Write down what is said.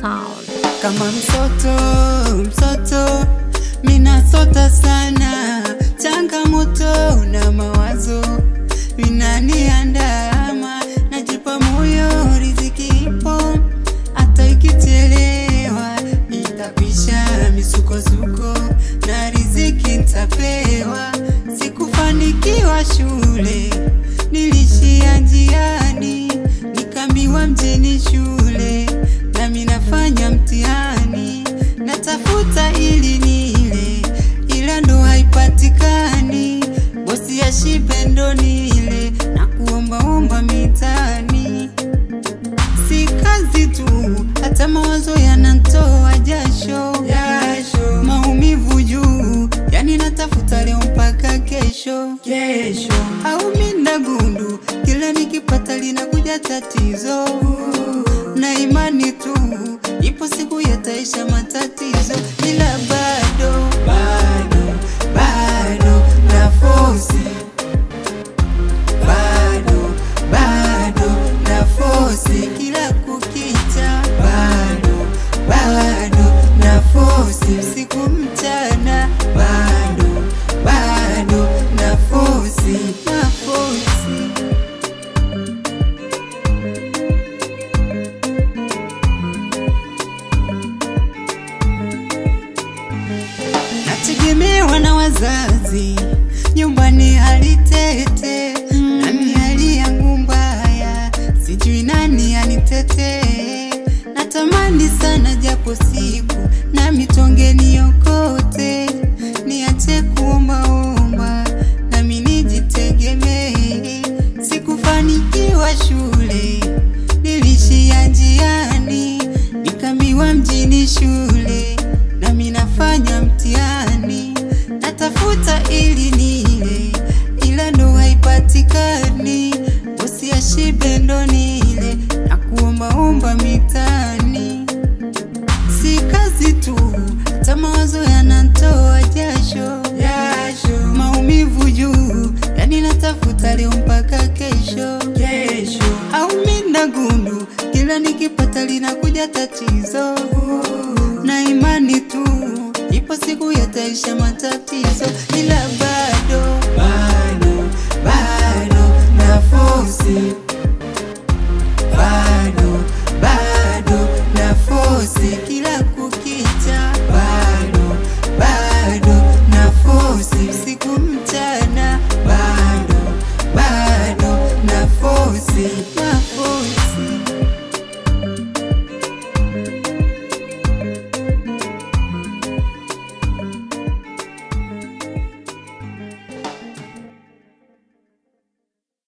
sound. kama msoto msoto, minasota sana, changamoto na mawazo vinaniandama, najipa moyo, riziki ipo, hata ikichelewa itapisha misukosuko na riziki ntapewa. Sikufanikiwa shule, nilishia njiani, nikambiwa mjini shule, nami nafanya mtihani, natafuta ili nile, ila ndo haipatikani. Bosi ya shibe ndo nile, na kuombaomba mitaani si kazi tu, hata mawazo yanantoa jasho, jasho. Maumivu juu, yani natafuta leo mpaka kesho, kesho. Au minda gundu, kila nikipata linakuja tatizo, na imani tu, ipo siku yataisha matatizo, ila bado bado bado na fosi bado bado na fosi kila kukicha, bado bado na fosi usiku mchana, bado bado na fosi na fosi nategemewa na wazazi, nyumbani hali tete, nami hali yangu mbaya, sijui nani anitetee. Natamani sana japo siku nami tonge niokote, niache kuombaomba nami nijitegemee. Sikufanikiwa shule, nilishia njiani, nikambiwa mjini shule, nami nafanya mtihani, natafuta ili nile, ila ndo haipatikani. Bosi ya shibe ndo nile, na kuombaomba mitaani si kazi tu, hata mawazo yanantoa jasho, jasho. Maumivu juu, yani natafuta leo mpaka kesho, kesho. Au minda gundu, kila nikipata linakuja tatizo